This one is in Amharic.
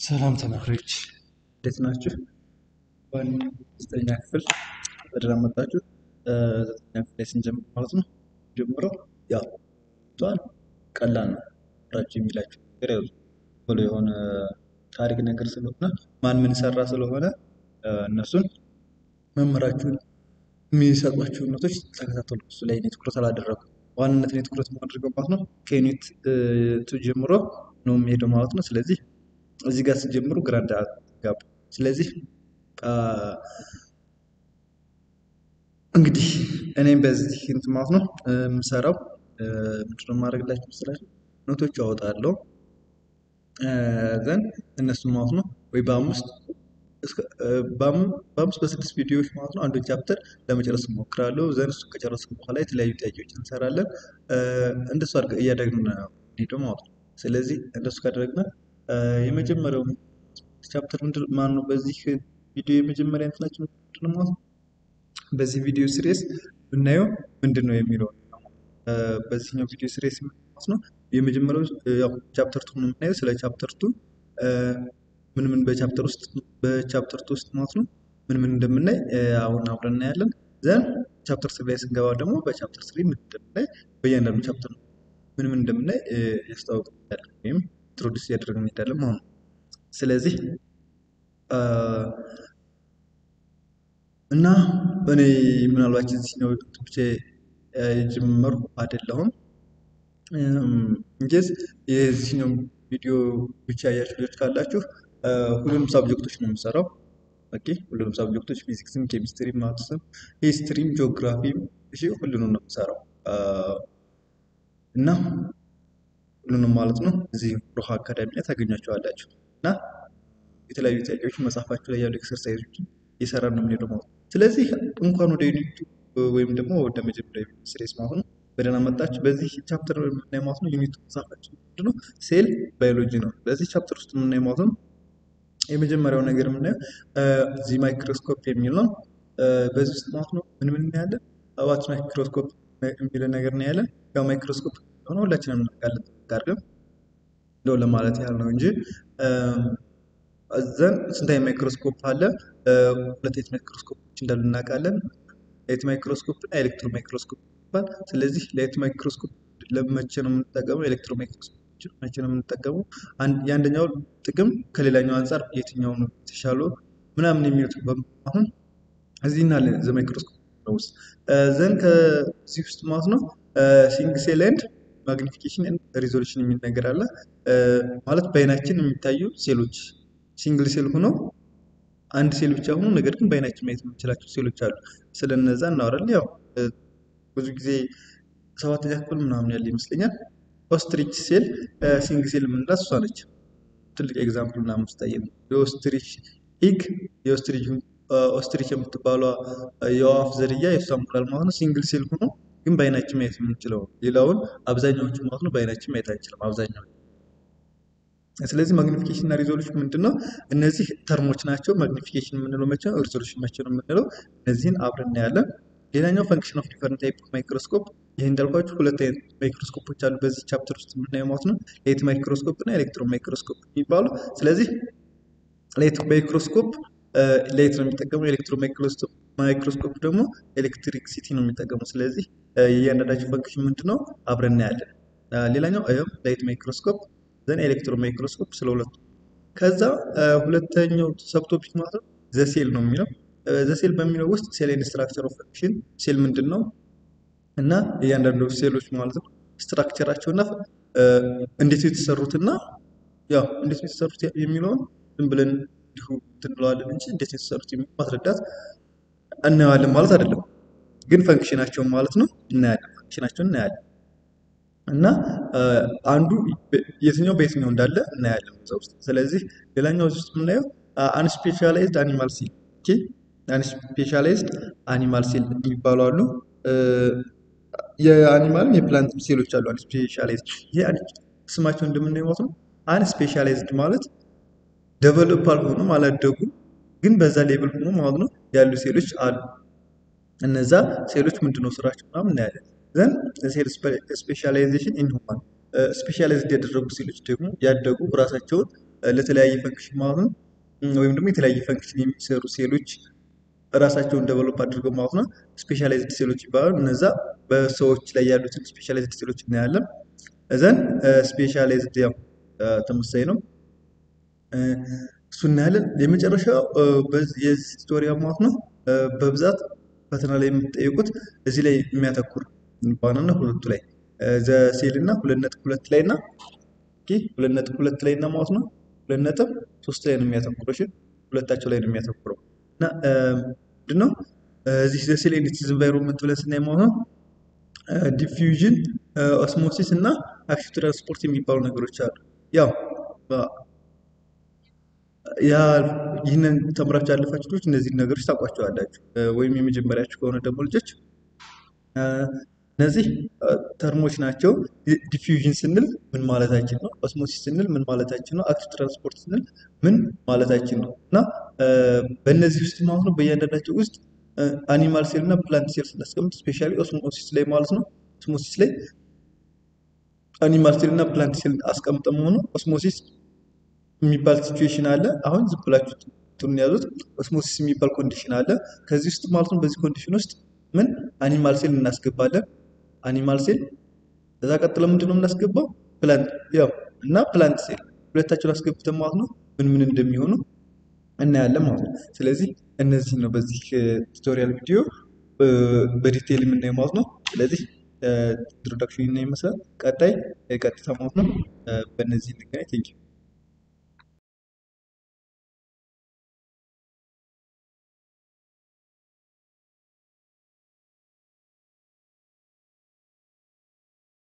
ሰላም ተማሪዎች እንዴት ናችሁ? እንኳን ዘጠነኛ ክፍል በደህና መጣችሁ። ዘጠነኛ ክፍል ላይ ስንጀምር ማለት ነው ጀምረው ያው ቷል ቀላል ነው ራችሁ የሚላችሁ ነገር ያው ብሎ የሆነ ታሪክ ነገር ስለሆነ ማን ምን ሰራ ስለሆነ እነሱን መምህራችሁን የሚሰጧችሁን ኖቶች ተከታተሉ። እሱ ላይ እኔ ትኩረት አላደረኩም። ዋናነት እኔ ትኩረት የማደርገው ማለት ነው ከዩኒት ቱ ጀምሮ ነው የሚሄደው ማለት ነው። ስለዚህ እዚህ ጋር ስትጀምሩ ግራ እንዳትጋቡ። ስለዚህ እንግዲህ እኔም በዚህ እንትን ማለት ነው የምሰራው ምንድነው የማደርግላችሁ መሰላችሁ ኖቶች አወጣለሁ ዘን እነሱም ማለት ነው ወይ በአምስት በአምስት በስድስት ቪዲዮዎች ማለት ነው አንዱን ቻፕተር ለመጨረስ እሞክራለሁ። ዘን እሱ ከጨረስኩ በኋላ የተለያዩ ጥያቄዎች እንሰራለን። እንደሱ አድርገን እያደረግን ሄዶ ማለት ነው። ስለዚህ እንደሱ ካደረግን የመጀመሪያው ቻፕተር ምንድን ማን ነው? በዚህ ቪዲዮ የመጀመሪያ እንትናችን ምንድን ነው ማለት ነው። በዚህ ቪዲዮ ሲሪየስ ብናየው ምንድን ነው የሚለው በዚህኛው ቪዲዮ ሲሪየስ ማለት ነው የመጀመሪያው ያው ቻፕተር ቱ ነው የምናየው። ስለ ቻፕተር ቱ ምን ምን በቻፕተር ውስጥ በቻፕተር ቱ ውስጥ ማለት ነው ምን ምን እንደምናይ አሁን አብረን እናያለን። ዘን ቻፕተር ስሪ ላይ ስንገባ ደግሞ በቻፕተር ስሪ ምን እንደምናይ በእያንዳንዱ ቻፕተር ምን ምን እንደምናይ ያስታውቃል ወይም ኢንትሮዲስ እያደረግን እንሄዳለን ማለት ነው። ስለዚህ እና እኔ ምናልባት እዚህኛው ብቻ የጀመርኩ አይደለሁም። እንጌዝ የዚህኛው ቪዲዮ ብቻ ያያችሁ ልጆች ካላችሁ ሁሉንም ሳብጀክቶች ነው የምሰራው። ኦኬ ሁሉንም ሳብጀክቶች ፊዚክስም፣ ኬሚስትሪም፣ ማትስም፣ ሂስትሪም፣ ጂኦግራፊም እሺ ሁሉንም ነው የምሰራው እና ሁሉንም ማለት ነው እዚህ ሮሃ አካዳሚ ላይ ታገኛቸዋላችሁ እና የተለያዩ ጥያቄዎች መጽሐፋችሁ ላይ ያሉ ኤክሰርሳይዞችን እየሰራ ነው የምንሄደው ማለት ነው። ስለዚህ እንኳን ወደ ዩኒቱ ወይም ደግሞ ወደ መጀመሪያ ሲሪየስ ማለት ነው በደህና መጣችሁ። በዚህ ቻፕተር የምናየው ማለት ነው ዩኒቱ መጽሐፋችን ምንድን ነው ሴል ባዮሎጂ ነው። በዚህ ቻፕተር ውስጥ የምናየው ማለት ነው የመጀመሪያው ነገር የምናየው እዚህ ማይክሮስኮፕ የሚል ነው። በዚህ ውስጥ ማለት ነው ምን ምን እናያለን? ዋት ማይክሮስኮፕ የሚል ነገር እናያለን። ያው ማይክሮስኮፕ ሆነ ሁላችንም እናውቃለን ጋርገም እንደው ለማለት ያህል ነው እንጂ ዘን ስንት አይነት ማይክሮስኮፕ አለ? ሁለት አይነት ማይክሮስኮፖች እንዳሉ እናውቃለን። ላይት ማይክሮስኮፕ እና ኤሌክትሮ ማይክሮስኮፕ ይባል። ስለዚህ ላይት ማይክሮስኮፕ ለመቼ ነው የምንጠቀመው? ኤሌክትሮ ማይክሮስኮፕ መቼ ነው የምንጠቀመው? የአንደኛው ጥቅም ከሌላኛው አንጻር የትኛው ነው የተሻለው ምናምን የሚሉት አሁን እዚህ እና ዘ ማይክሮስኮፕ ውስጥ ዘን ከዚህ ውስጥ ማለት ነው ሲንግ ሴል ኤንድ ማግኒፊኬሽን ሪዞሉሽን የሚል ነገር አለ። ማለት በአይናችን የሚታዩ ሴሎች ሲንግል ሴል ሆኖ አንድ ሴል ብቻ ሆኖ ነገር ግን በአይናችን ማየት የምንችላቸው ሴሎች አሉ። ስለነዛ እናወራለን። ያው ብዙ ጊዜ ሰባተኛ ክፍል ምናምን ያለ ይመስለኛል። ኦስትሪች ሴል ሲንግ ሴል የምንላት እሷ ነች። ትልቅ ኤግዛምፕል ምናምን ስታየ የኦስትሪች ኢግ የኦስትሪች ኦስትሪች የምትባሏ የወፍ ዝርያ የእሷ እንቁላል ማለት ነው ሲንግል ሴል ሆኖ ግን በአይናችን ማየት የምንችለው ሌላውን አብዛኛዎቹ ማለት ነው በአይናችን ማየት አንችልም አብዛኛው ስለዚህ ማግኒፊኬሽን እና ሪዞሉሽን ምንድን ነው? እነዚህ ተርሞች ናቸው። ማግኒፊኬሽን የምንለው መቼ ነው? ሪዞሉሽን መቼ ነው የምንለው? እነዚህን አብረን እናያለን። ሌላኛው ፈንክሽን ኦፍ ዲፈረንት ታይፕ ማይክሮስኮፕ። ይህ እንዳልኳችሁ ሁለት አይነት ማይክሮስኮፖች አሉ በዚህ ቻፕተር ውስጥ የምናየው ማለት ነው። ሌት ማይክሮስኮፕ እና ኤሌክትሮን ማይክሮስኮፕ የሚባሉ። ስለዚህ ሌት ማይክሮስኮፕ ሌት ነው የሚጠቀመው፣ ኤሌክትሮ ማይክሮስኮፕ ደግሞ ኤሌክትሪክ ሲቲ ነው የሚጠቀመው። ስለዚህ የእያንዳንዳቸው ፈንክሽን ምንድን ነው አብረን እናያለን። ሌላኛው ላይት ማይክሮስኮፕ ዘን ኤሌክትሮ ማይክሮስኮፕ ስለ ሁለቱ። ከዛ ሁለተኛው ሰብቶፒክ ማለት ነው ዘሴል ነው የሚለው ዘሴል በሚለው ውስጥ ሴል ኤንድ ስትራክቸር ኦፍ ፈንክሽን ሴል ምንድን ነው እና እያንዳንዱ ሴሎች ማለት ነው ስትራክቸራቸው እና እንዴት የተሰሩትና ያው እንዴት የተሰሩት የሚለውን ዝም ብለን እንዲሁ ትንለዋለን እንጂ እንዴት የተሰሩት የሚለው ማስረዳት እናየዋለን ማለት አይደለም። ግን ፈንክሽናቸውን ማለት ነው እናያለን። ፈንክሽናቸውን እናያለን እና አንዱ የትኛው በየትኛው እንዳለ እናያለን እዛ ውስጥ። ስለዚህ ሌላኛው እዚህ ውስጥ የምናየው አንስፔሻላይዝድ አኒማል ሴል ኦኬ፣ አንስፔሻላይዝድ አኒማል ሴል የሚባሉ አሉ። የአኒማልም የፕላንት ሴሎች አሉ አንስፔሻላይዝድ። ይሄ ስማቸው እንደምናየው ማለት ነው አንስፔሻላይዝድ ማለት ደቨሎፕ አልሆኑም አላደጉም፣ ግን በዛ ሌብል ሆኖ ማለት ነው ያሉ ሴሎች አሉ። እነዛ ሴሎች ምንድነው ስራቸው ምናምን እናያለን። ዘን ሴል ስፔሻላይዜሽን ኢን ሁማን ስፔሻላይዝድ ያደረጉ ሴሎች ደግሞ ያደጉ ራሳቸውን ለተለያየ ፈንክሽን ማለት ነው ወይም ደግሞ የተለያየ ፈንክሽን የሚሰሩ ሴሎች ራሳቸውን ደቨሎፕ አድርገው ማለት ነው ስፔሻላይዝድ ሴሎች ይባላሉ። እነዛ በሰዎች ላይ ያሉትን ስፔሻላይዝድ ሴሎች እናያለን። እዘን ስፔሻላይዝድ ያው ተመሳሳይ ነው እሱ እናያለን። የመጨረሻው የዚህ ቱቶሪያል ማለት ነው በብዛት ፈተና ላይ የምትጠይቁት እዚህ ላይ የሚያተኩር በዋናነት ሁለቱ ላይ ዘሴል እና ሁለት ነጥብ ሁለት ላይ እና ሁለት ነጥብ ሁለት ላይ እና ማለት ነው ሁለት ነጥብ ሶስት ላይ ነው የሚያተኩረው። እሺ ሁለታቸው ላይ ነው የሚያተኩረው እና ምንድነው እዚህ ዘሴል ኤንድ ኢትስ ኢንቫይሮንመንት ብለን ስናይ ማለት ነው ዲፊውዥን፣ ኦስሞሲስ እና አክቲቭ ትራንስፖርት የሚባሉ ነገሮች አሉ። ያው ያ ይህንን ተምራችሁ ያለፋችሁ ልጆች እነዚህን ነገሮች ታውቋቸዋላችሁ። ወይም የመጀመሪያችሁ ከሆነ ደግሞ ልጆች እነዚህ ተርሞች ናቸው። ዲፊውዥን ስንል ምን ማለታችን ነው? ኦስሞሲስ ስንል ምን ማለታችን ነው? አክቲቭ ትራንስፖርት ስንል ምን ማለታችን ነው? እና በእነዚህ ውስጥ ማለት ነው በእያንዳንዳቸው ውስጥ አኒማል ሴል እና ፕላንት ሴል ስናስቀምጥ ስፔሻሊ ኦስሞሲስ ላይ ማለት ነው ኦስሞሲስ ላይ አኒማል ሴል እና ፕላንት ሴል አስቀምጠን መሆኑ ኦስሞሲስ የሚባል ሲቹዌሽን አለ። አሁን ዝም ብላችሁ እንትኑን ያዙት። ኦስሞሲስ የሚባል ኮንዲሽን አለ። ከዚህ ውስጥ ማለት ነው በዚህ ኮንዲሽን ውስጥ ምን አኒማል ሴል እናስገባለን። አኒማል ሴል ከዛ ቀጥሎ ምንድን ነው የምናስገባው? ፕላንት ያው እና ፕላንት ሴል ሁለታቸውን አስገብተን ማለት ነው ምን ምን እንደሚሆኑ እናያለን ማለት ነው። ስለዚህ እነዚህ ነው በዚህ ቱቶሪያል ቪዲዮ በዲቴይል የምናየው ማለት ነው። ስለዚህ ኢንትሮዳክሽን ይመስላል። ቀጣይ ቀጥታ ማለት ነው በእነዚህ እንገናኝ። ቴንኪው